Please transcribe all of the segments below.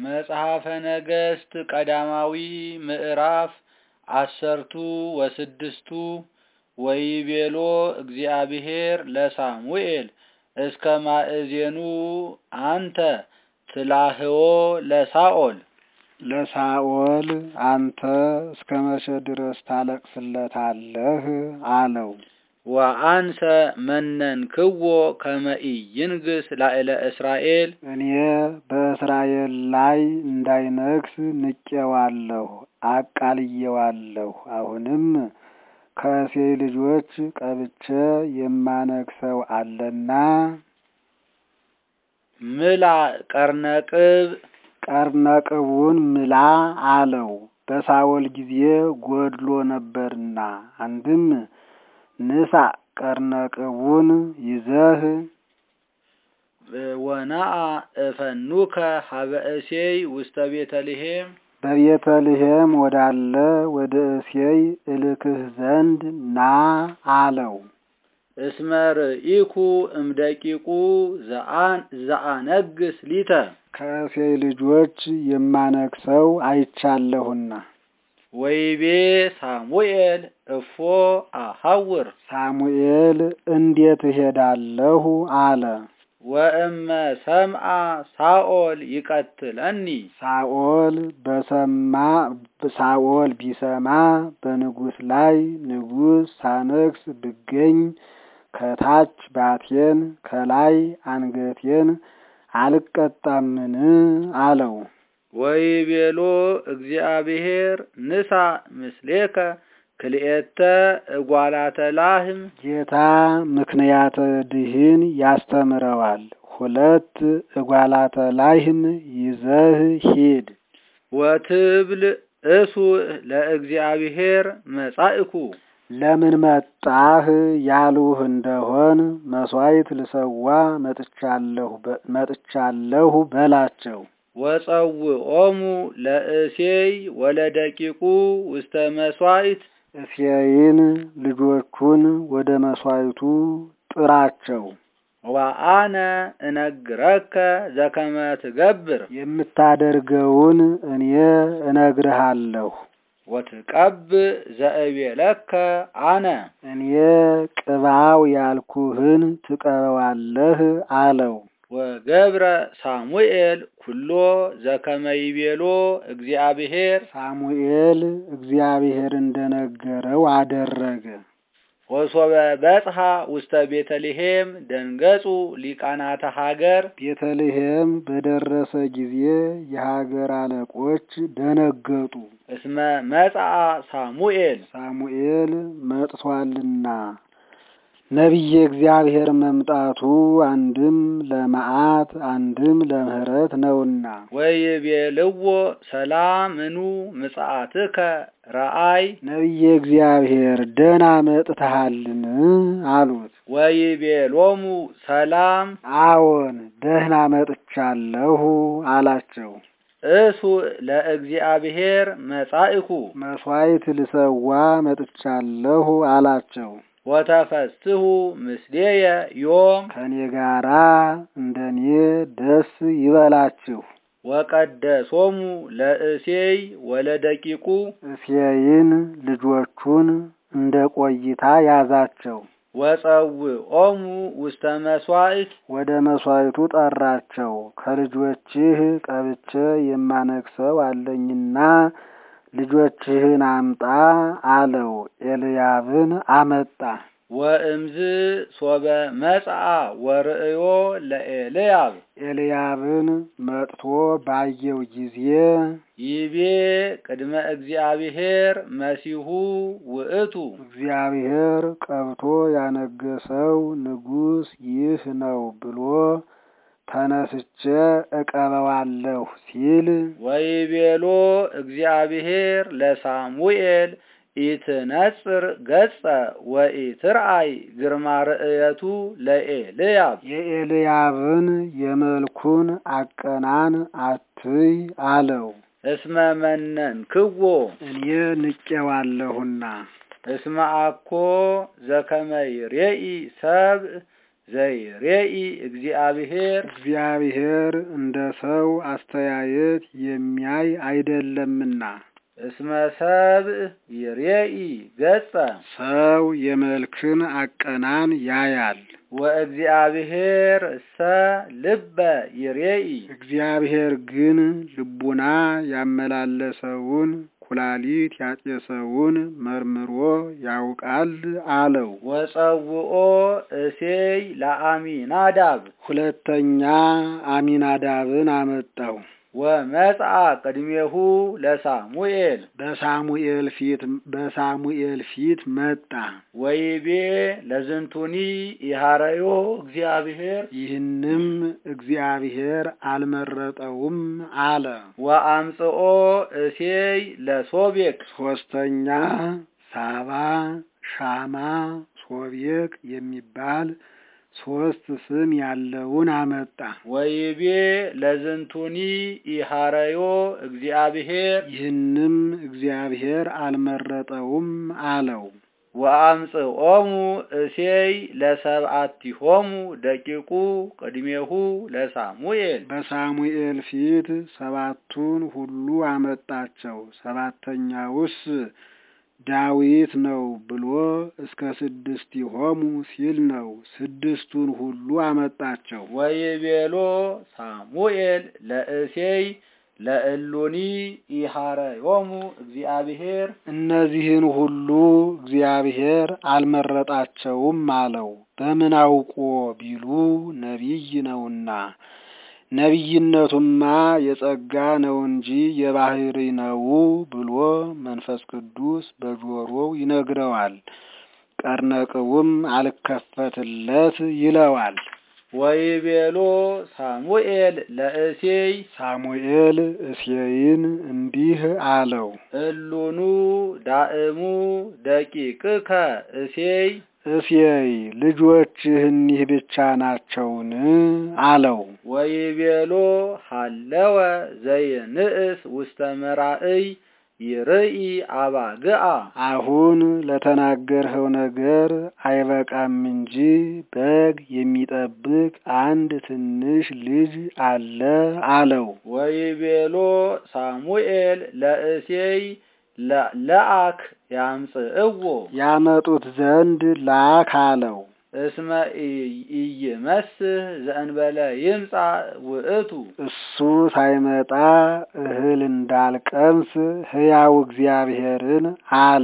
መጽሐፈ ነገሥት ቀዳማዊ ምዕራፍ አሰርቱ ወስድስቱ ወይቤሎ እግዚአብሔር ለሳሙኤል እስከ ማእዜኑ አንተ ትላህዎ ለሳኦል ለሳኦል አንተ እስከ መቼ ድረስ ታለቅስለታለህ? አለው። ወአንሰ መነንክዎ ከመ ኢይንግሥ ላዕለ እስራኤል እኔ በእስራኤል ላይ እንዳይነግስ ንቄዋለሁ፣ አቃልየዋለሁ። አሁንም ከእሴይ ልጆች ቀብቼ የማነግሰው አለና ምላ ቀርነቅብ ቀርነቅቡን ምላ አለው። በሳኦል ጊዜ ጎድሎ ነበርና አንድም ንሳ ቀርነቅቡን ይዘህ ወናአ እፈኑከ ሀበ እሴይ ውስተ ቤተልሔም በቤተልሔም ወዳለ ወደ እሴይ እልክህ ዘንድ ና አለው። እስመ ርኢኩ እምደቂቁ ዘአነግስ ሊተ ከእሴይ ልጆች የማነግሰው አይቻለሁና። ወይቤ ሳሙኤል እፎ አሐውር ሳሙኤል እንዴት እሄዳለሁ አለ። ወእመ ሰምአ ሳኦል ይቀትለኒ ሳኦል በሰማ ሳኦል ቢሰማ በንጉሥ ላይ ንጉሥ ሳነግስ ብገኝ ከታች ባቴን ከላይ አንገቴን አልቀጣምን አለው። ወይቤሎ እግዚአብሔር ንሳ ምስሌከ ክልኤተ እጓላተ ላህም ጌታ ምክንያተ ድህን ያስተምረዋል። ሁለት እጓላተ ላህም ይዘህ ሂድ። ወትብል እሱ ለእግዚአብሔር መጻእኩ ለምን መጣህ ያሉህ እንደሆን መሥዋዕት ልሰዋ መጥቻለሁ በላቸው። ወጸውዖሙ ለእሴይ ወለደቂቁ ውስተ መሥዋዕት እሴይን ልጆቹን ወደ መሥዋዕቱ ጥራቸው። ወአነ እነግረከ ዘከመ ትገብር የምታደርገውን እኔ እነግርሃለሁ። ወትቀብእ ዘእቤለከ አነ እኔ ቅባው ያልኩህን ትቀበዋለህ አለው። ወገብረ ሳሙኤል ኩሎ ዘከመ ይቤሎ እግዚአብሔር ሳሙኤል እግዚአብሔር እንደነገረው አደረገ። ወሶበ በጽሐ ውስተ ቤተልሔም ደንገጹ ሊቃናተ ሀገር ቤተልሔም በደረሰ ጊዜ የሀገር አለቆች ደነገጡ። እስመ መጽአ ሳሙኤል ሳሙኤል መጥቷልና ነቢየ እግዚአብሔር መምጣቱ አንድም ለመዓት አንድም ለምሕረት ነውና። ወይቤልዎ ሰላምኑ ምጽአትከ ረአይ ነቢየ እግዚአብሔር ደህና መጥተሃልን አሉት። ወይቤሎሙ ሰላም አዎን ደህና መጥቻለሁ አላቸው። እሱ ለእግዚአብሔር መጻእኩ መሥዋዕት ልሰዋ መጥቻለሁ አላቸው። ወተፈስሑ ምስሌየ ዮም ከኔ ጋራ እንደኔ ደስ ይበላችሁ። ወቀደሶሙ ለእሴይ ወለደቂቁ እሴይን ልጆቹን እንደ ቆይታ ያዛቸው። ወጸውዖሙ ውስተ መሥዋዕት ወደ መሥዋዕቱ ጠራቸው። ከልጆችህ ቀብቼ የማነግሰው አለኝና ልጆችህን አምጣ አለው። ኤልያብን አመጣ። ወእምዝ ሶበ መጽአ ወርእዮ ለኤልያብ ኤልያብን መጥቶ ባየው ጊዜ ይቤ ቅድመ እግዚአብሔር መሲሁ ውእቱ እግዚአብሔር ቀብቶ ያነገሰው ንጉሥ ይህ ነው ብሎ ተነስቼ እቀበዋለሁ ሲል ወይቤሎ እግዚአብሔር ለሳሙኤል ኢትነጽር ገጸ ወኢትርአይ ግርማ ርእየቱ ለኤልያብ የኤልያብን የመልኩን አቀናን አትይ አለው። እስመ መነንክዎ እኔ ንቄዋለሁና እስመ አኮ ዘከመ ይሬኢ ሰብእ ዘይሬኢ እግዚአብሔር እግዚአብሔር እንደ ሰው አስተያየት የሚያይ አይደለምና እስመ ሰብእ ይሬኢ ገጸ ሰው የመልክን አቀናን ያያል። ወእግዚአብሔር እሰ ልበ ይሬኢ እግዚአብሔር ግን ልቡና ያመላለሰውን ኩላሊት ያጤሰውን መርምሮ ያውቃል አለው። ወጸውኦ እሴይ ለአሚናዳብ ሁለተኛ አሚናዳብን አመጣው። ወመጽአ ቅድሜሁ ለሳሙኤል በሳሙኤል ፊት በሳሙኤል ፊት መጣ። ወይቤ ለዝንቱኒ ኢሃረዮ እግዚአብሔር ይህንም እግዚአብሔር አልመረጠውም አለ። ወአምጽኦ እሴይ ለሶቤቅ ሶስተኛ ሳባ፣ ሻማ፣ ሶቤቅ የሚባል ሶስት ስም ያለውን አመጣ። ወይቤ ለዝንቱኒ ኢሃረዮ እግዚአብሔር ይህንም እግዚአብሔር አልመረጠውም አለው። ወአምጽኦሙ እሴይ ለሰብአቲሆሙ ደቂቁ ቅድሜሁ ለሳሙኤል በሳሙኤል ፊት ሰባቱን ሁሉ አመጣቸው። ሰባተኛውስ ዳዊት ነው ብሎ እስከ ስድስቲሆሙ ሲል ነው። ስድስቱን ሁሉ አመጣቸው። ወይቤሎ ሳሙኤል ለእሴይ ለእሉኒ ኢሃረዮሙ እግዚአብሔር እነዚህን ሁሉ እግዚአብሔር አልመረጣቸውም አለው። በምን አውቆ ቢሉ ነቢይ ነውና። ነቢይነቱማ የጸጋ ነው እንጂ የባህሪ ነው ብሎ መንፈስ ቅዱስ በጆሮው ይነግረዋል። ቀርነቅቡም አልከፈትለት ይለዋል። ወይቤሎ ሳሙኤል ለእሴይ ሳሙኤል እሴይን እንዲህ አለው፣ እሉኑ ዳእሙ ደቂቅከ እሴይ እሴይ ልጆችህ እኒህ ብቻ ናቸውን? አለው። ወይቤሎ ሃለወ ዘይንእስ ውስተ መራእይ ይርኢ አባግአ አሁን ለተናገርኸው ነገር አይበቃም እንጂ በግ የሚጠብቅ አንድ ትንሽ ልጅ አለ አለው። ወይቤሎ ሳሙኤል ለእሴይ ለአክ ያምጽእዎ ያመጡት ዘንድ ላክ አለው። እስመ ኢይመስህ ዘእንበለ ይምጻ ውእቱ እሱ ሳይመጣ እህል እንዳልቀምስ ሕያው እግዚአብሔርን አለ።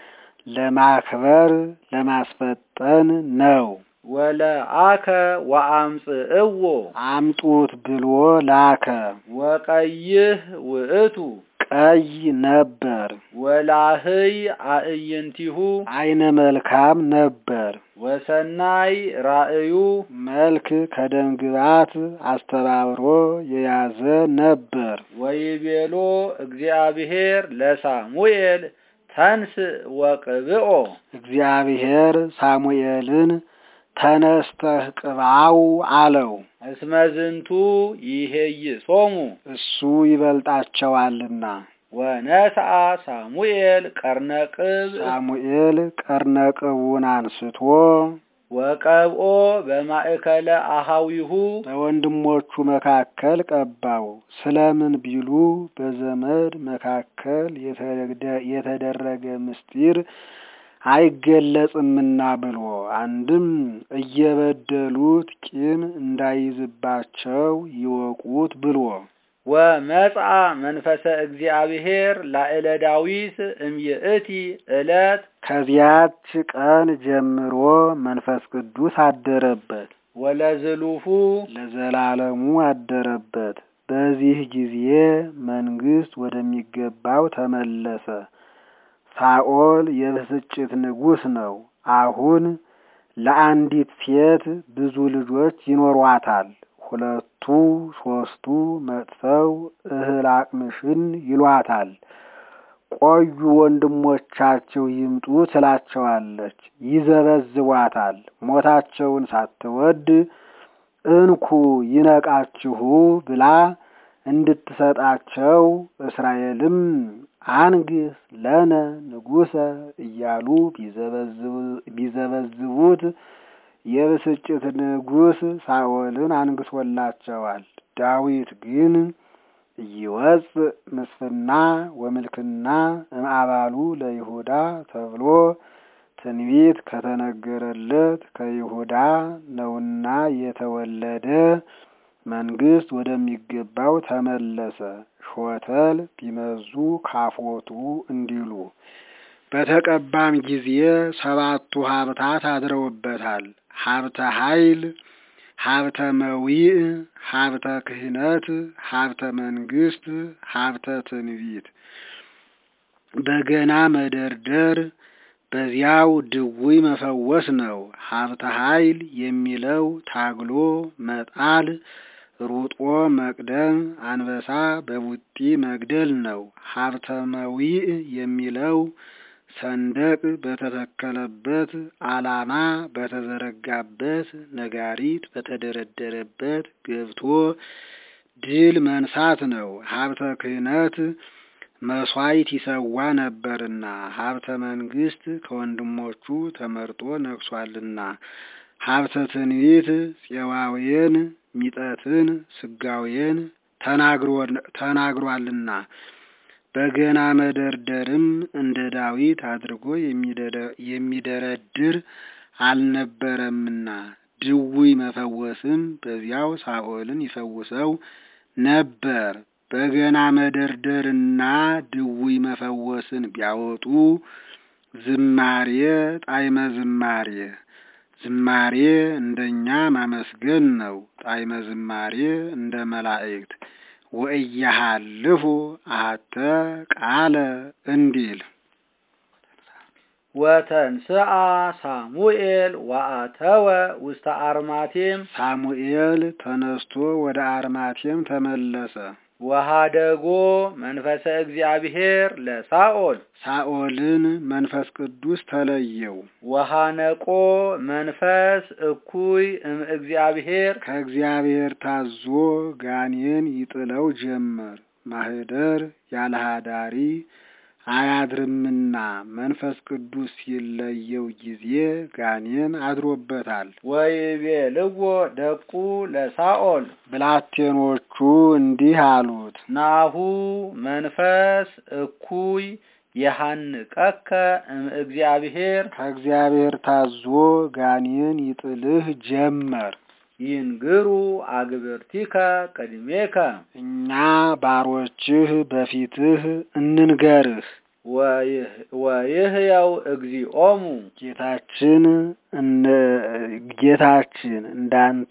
ለማክበር ለማስፈጠን ነው። ወለአከ ወአምጽእዎ አምጡት ብሎ ላከ። ወቀይህ ውእቱ ቀይ ነበር፣ ወላህይ አእይንቲሁ አይነ መልካም ነበር። ወሰናይ ራእዩ መልክ ከደም ግባት አስተባብሮ የያዘ ነበር። ወይቤሎ እግዚአብሔር ለሳሙኤል ተንስ ወቅብኦ እግዚአብሔር ሳሙኤልን ተነስተህ ቅባው አለው። እስመ ዝንቱ ይሄይሶሙ እሱ ይበልጣቸዋልና። ወነስአ ሳሙኤል ቀርነቅብ ሳሙኤል ቀርነቅቡን አንስቶ ወቀብኦ በማእከለ አሃዊሁ በወንድሞቹ መካከል ቀባው። ስለምን ቢሉ በዘመድ መካከል የተደረገ ምስጢር አይገለጽምና ብሎ አንድም እየበደሉት ቂም እንዳይዝባቸው ይወቁት ብሎ ወመጽአ መንፈሰ እግዚአብሔር ላዕለ ዳዊት እምይእቲ ዕለት ከዚያች ቀን ጀምሮ መንፈስ ቅዱስ አደረበት፣ ወለዝሉፉ ለዘላለሙ አደረበት። በዚህ ጊዜ መንግስት ወደሚገባው ተመለሰ። ሳኦል የብስጭት ንጉሥ ነው። አሁን ለአንዲት ሴት ብዙ ልጆች ይኖሯታል። ሁለቱ ሶስቱ መጥተው እህል አቅምሽን ይሏታል። ቆዩ ወንድሞቻችሁ ይምጡ ትላቸዋለች። ይዘበዝቧታል። ሞታቸውን ሳትወድ እንኩ ይነቃችሁ ብላ እንድትሰጣቸው እስራኤልም አንግስ ለነ ንጉሰ እያሉ ቢዘበዝቡት የብስጭት ንጉሥ ሳኦልን አንግሶላቸዋል። ዳዊት ግን ኢይወፅ ምስፍና ወምልክና እምአባሉ ለይሁዳ ተብሎ ትንቢት ከተነገረለት ከይሁዳ ነውና የተወለደ መንግስት ወደሚገባው ተመለሰ። ሾተል ቢመዙ ካፎቱ እንዲሉ በተቀባም ጊዜ ሰባቱ ሀብታት አድረውበታል። ሀብተ ኃይል፣ ሀብተ መዊዕ፣ ሀብተ ክህነት፣ ሀብተ መንግስት፣ ሀብተ ትንቢት፣ በገና መደርደር በዚያው ድውይ መፈወስ ነው። ሀብተ ኃይል የሚለው ታግሎ መጣል፣ ሩጦ መቅደም፣ አንበሳ በቡጢ መግደል ነው። ሀብተ መዊዕ የሚለው ሰንደቅ በተተከለበት፣ ዓላማ በተዘረጋበት፣ ነጋሪት በተደረደረበት ገብቶ ድል መንሳት ነው። ሀብተ ክህነት መስዋዕት ይሰዋ ነበርና፣ ሀብተ መንግስት ከወንድሞቹ ተመርጦ ነግሷልና፣ ሀብተ ትንቢት ፄዋውያን ሚጠትን ስጋዌን ተናግሯልና፣ በገና መደርደርም እንደ ዳዊት አድርጎ የሚደረድር አልነበረምና፣ ድውይ መፈወስም በዚያው ሳኦልን ይፈውሰው ነበር። በገና መደርደርና ድውይ መፈወስን ቢያወጡ ዝማሬ ጣዕመ ዝማሬ ዝማሬ እንደኛ ማመስገን ነው። ጣዕመ ዝማሬ እንደ መላእክት ወእያሃልፉ አሐተ ቃለ እንዲል ወተንስአ ሳሙኤል ወአተወ ውስተ አርማቴም ሳሙኤል ተነስቶ ወደ አርማቴም ተመለሰ። ወሃደጎ መንፈሰ እግዚአብሔር ለሳኦል ሳኦልን መንፈስ ቅዱስ ተለየው። ወሃነቆ መንፈስ እኩይ እም እግዚአብሔር ከእግዚአብሔር ታዞ ጋኔን ይጥለው ጀመር። ማህደር ያለ ሃዳሪ አያድርምና መንፈስ ቅዱስ ሲለየው ጊዜ ጋኔን አድሮበታል። ወይቤልዎ ደቁ ለሳኦል ብላቴኖቹ እንዲህ አሉት፣ ናሁ መንፈስ እኩይ የሐንቀከ እም እግዚአብሔር ከእግዚአብሔር ታዞ ጋኔን ይጥልህ ጀመር። ይንግሩ አግብርቲከ ቅድሜከ እኛ ባሮችህ በፊትህ እንንገርህ። ወይህየው እግዚኦሙ ጌታችን ጌታችን እንዳንተ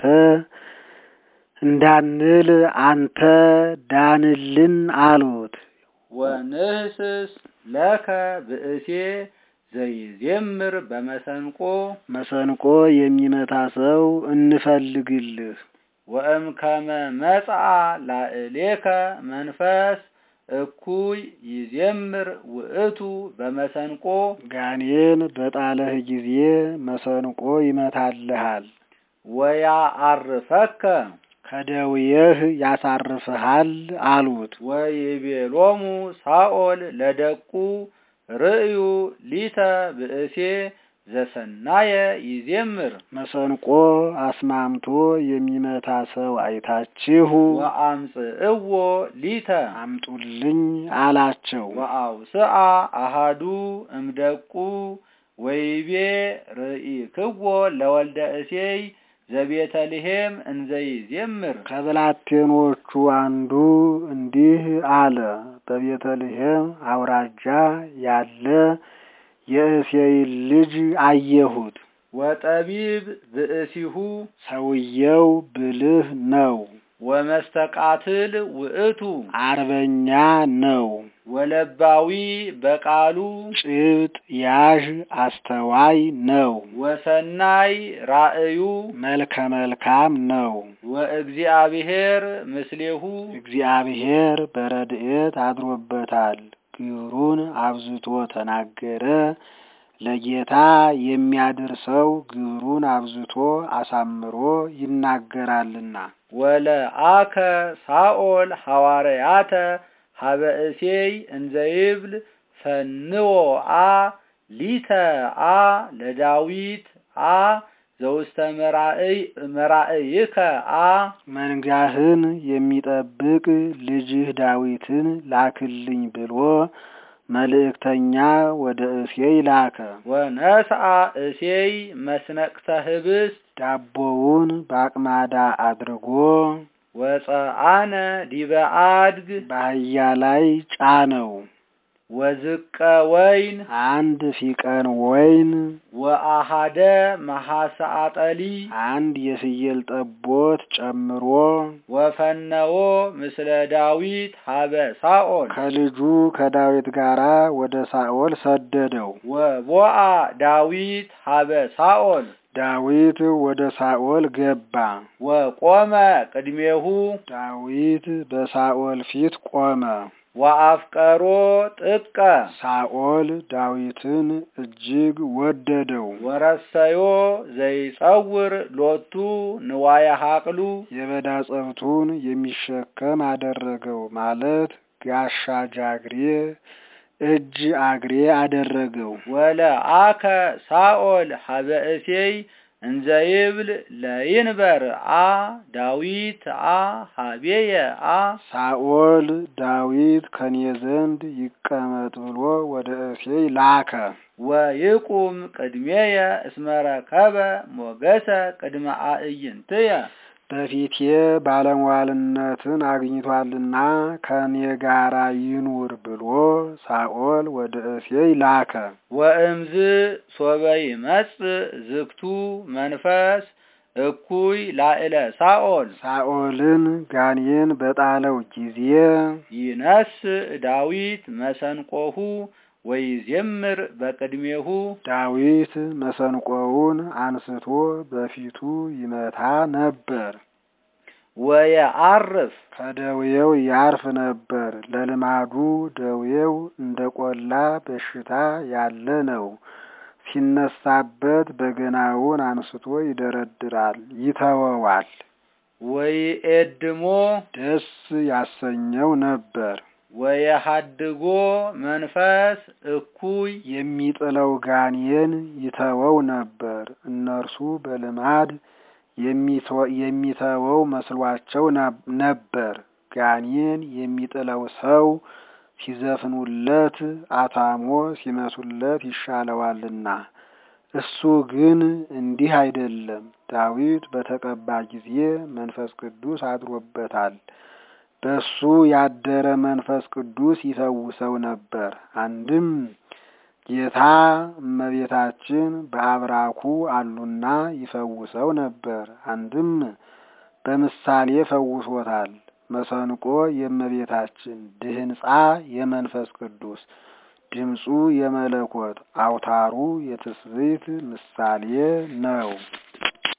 እንዳንል አንተ ዳንልን አሉት። ወንህስስ ለከ ብእሴ ዘይዜምር በመሰንቆ መሰንቆ የሚመታ ሰው እንፈልግልህ። ወእምከመ መጽአ ላዕሌከ መንፈስ እኩይ ይዜምር ውእቱ በመሰንቆ ጋኔን በጣለህ ጊዜ መሰንቆ ይመታልሃል። ወያአርፈከ ከደውየህ ያሳርፍሃል አሉት። ወይቤሎሙ ሳኦል ለደቁ ርእዩ ሊተ ብእሴ ዘሰናየ ይዜምር መሰንቆ አስማምቶ የሚመታ ሰው አይታችሁ ወአምጽእዎ ሊተ አምጡልኝ አላቸው። ወአውስአ አሃዱ እምደቁ ወይቤ ርኢክዎ ለወልደ እሴይ ዘቤተልሔም እንዘይዜምር ከብላቴኖቹ አንዱ እንዲህ አለ። በቤተልሔም አውራጃ ያለ የእሴይን ልጅ አየሁት። ወጠቢብ ብእሲሁ ሰውየው ብልህ ነው፣ ወመስተቃትል ውእቱ አርበኛ ነው፣ ወለባዊ በቃሉ ጭብጥ ያዥ አስተዋይ ነው፣ ወሰናይ ራእዩ መልከ መልካም ነው። ወእግዚአብሔር ምስሌሁ እግዚአብሔር በረድኤት አድሮበታል። ግብሩን አብዝቶ ተናገረ። ለጌታ የሚያደርሰው ግብሩን አብዝቶ አሳምሮ ይናገራልና። ወለአከ ሳኦል ሐዋርያተ ሀበ እሴይ እንዘይብል ፈንዎ አ ሊተ አ ለዳዊት አ ዘውስተ መራእይከ አ መንጋህን የሚጠብቅ ልጅህ ዳዊትን ላክልኝ ብሎ መልእክተኛ ወደ እሴይ ላከ። ወነስአ እሴይ መስነቅተ ህብስት ዳቦውን በአቅማዳ አድርጎ ወፀአነ ዲበ አድግ በአህያ ላይ ጫነው። ወዝቀ ወይን አንድ ፊቀን ወይን ወአሃደ መሐሰአጠሊ አንድ የፍየል ጠቦት ጨምሮ ወፈነዎ ምስለ ዳዊት ሀበ ሳኦል ከልጁ ከዳዊት ጋር ወደ ሳኦል ሰደደው። ወቦአ ዳዊት ሀበ ሳኦል ዳዊት ወደ ሳኦል ገባ። ወቆመ ቅድሜሁ ዳዊት በሳኦል ፊት ቆመ። ወአፍቀሮ ጥቀ ሳኦል ዳዊትን እጅግ ወደደው። ወረሰዮ ዘይጸውር ሎቱ ንዋየ ሀቅሉ የበዳ ጸብቱን የሚሸከም አደረገው ማለት ጋሻ ጃግሬ እጅ አግሬ አደረገው። ወለአከ ሳኦል ሀበ እሴይ እንዘ ይብል ለይንበር አ ዳዊት አ ሀቤየ አ ሳኦል ዳዊት ከኔ ዘንድ ይቀመጥ ብሎ ወደ እሴይ ላከ። ወይቁም ቅድሜየ እስመ ረከበ ሞገሰ ቅድመ አዕይንትየ በፊቴ ባለሟልነትን አግኝቷልና ከኔ ጋራ ይኑር ብሎ ሳኦል ወደ እሴይ ላከ። ወእምዝ ሶበ ይመጽእ ዝግቱ መንፈስ እኩይ ላዕለ ሳኦል ሳኦልን ጋኔን በጣለው ጊዜ ይነስእ ዳዊት መሰንቆሁ ወይዜምር በቅድሜሁ ዳዊት መሰንቆውን አንስቶ በፊቱ ይመታ ነበር። ወየዐርፍ ከደዌው ያርፍ ነበር። ለልማዱ ደዌው እንደ ቆላ በሽታ ያለ ነው። ሲነሳበት በገናውን አንስቶ ይደረድራል፣ ይተወዋል። ወይኤድሞ ደስ ያሰኘው ነበር። ወየሀድጎ መንፈስ እኩይ የሚጥለው ጋኔን ይተወው ነበር። እነርሱ በልማድ የሚተወው መስሏቸው ነበር። ጋኔን የሚጥለው ሰው ሲዘፍኑለት አታሞ ሲመቱለት ይሻለዋልና። እሱ ግን እንዲህ አይደለም። ዳዊት በተቀባ ጊዜ መንፈስ ቅዱስ አድሮበታል። በሱ ያደረ መንፈስ ቅዱስ ይፈውሰው ነበር። አንድም ጌታ እመቤታችን በአብራኩ አሉና ይፈውሰው ነበር። አንድም በምሳሌ ፈውሶታል። መሰንቆ የእመቤታችን፣ ድህንጻ የመንፈስ ቅዱስ፣ ድምፁ የመለኮት፣ አውታሩ የትስብእት ምሳሌ ነው።